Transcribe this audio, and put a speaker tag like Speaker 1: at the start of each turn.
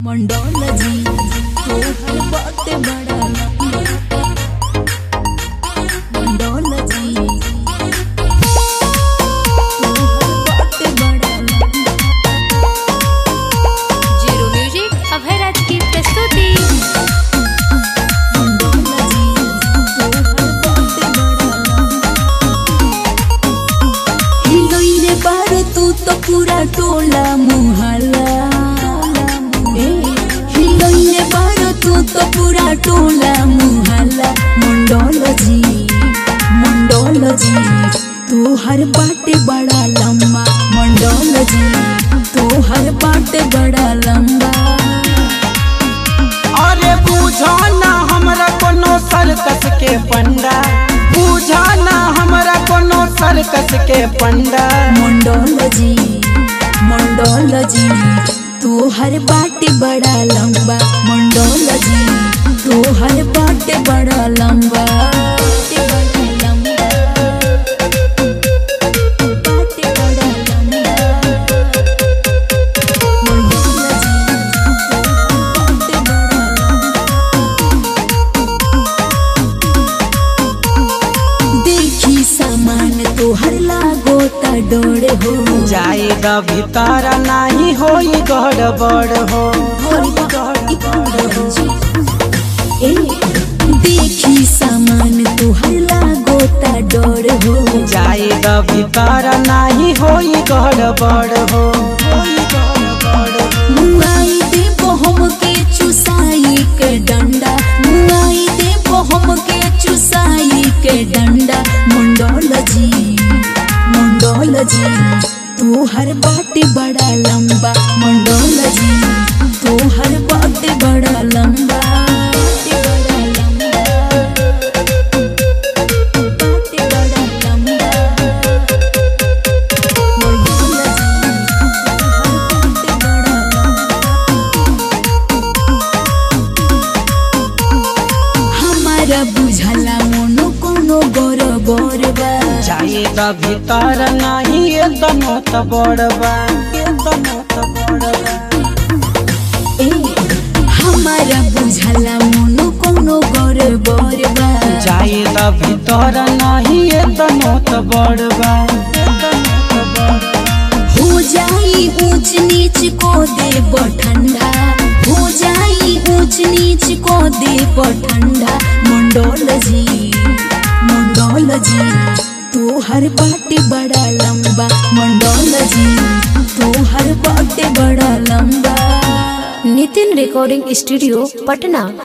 Speaker 1: मंडोलजी तोहर बाटे बड़ा मंडोलजी तोहर बाटे बड़ा
Speaker 2: जीरो म्यूजिक अभय राज की प्रस्तुति
Speaker 1: मंडोलजी तोहर बाटे बड़ा हिलोइले बारे तू तो पूरा टोला मुहल्ला ए, हिलोइले बारे तू तो पूरा टोला मुहल्ला मंडोलजी मंडोलजी तू हर बाटे बड़ा लंबा मंडोलजी तू हर बाटे बड़ा लंबा
Speaker 3: अरे बुझा ना हमरा कोनो सर्कस के पंडा बुझा ना हमरा कोनो सर्कस के पंडा
Speaker 1: मंडोलजी मंडोलजी तू हर बाटे बड़ा लंबा मंडोलजी तू हर बाटे बड़ा लंबा बाटे बड़ा लंबा। बाटे बड़ा लंबा। मंडोलजी, तू हर बाटे बड़ा लंबा। देखी सामान तोहर लागो ता डोर हो
Speaker 3: जाए द भीतर नाही होई गड़बड़ हो
Speaker 1: ए, देखी सामान तोहर लागो ता डोर हो
Speaker 3: जाए द भीतर नाही होई गड़बड़ हो होई गड़बड़ हो।
Speaker 1: मुआई दे बहम के चुसाई के डंडा मुआई दे बहम के चुसाई के डंडा मंडोलजी मंडोलजी तू हर बाटे बड़ा लंबा मंडोलजी तू हर बाटे बड़ा लंबा बाटे बड़ा लंबा बाटे बड़ा लंबा मंडोलजी तू हर बाटे बड़ा लंबा हमारा बुझला मोनो कोनो गोर गोर बा
Speaker 3: जाए द भीतर नाही एकदम त बड़बा एकदम त बड़बा
Speaker 1: ए, हमारा बुझला मोनो कोनो गोर गोर बा
Speaker 3: जाए द भीतर नाही एकदम त बड़बा एकदम त बड़बा
Speaker 1: हो जाई ऊंच नीच को दे ठंडा हो जाई ऊंच नीच को दे ठंडा मंडोल जी मंडोल जी तू हर बाटे बड़ा लंबा मंडोल जी तू हर बाटे बड़ा लंबा
Speaker 2: नितिन रिकॉर्डिंग स्टूडियो पटना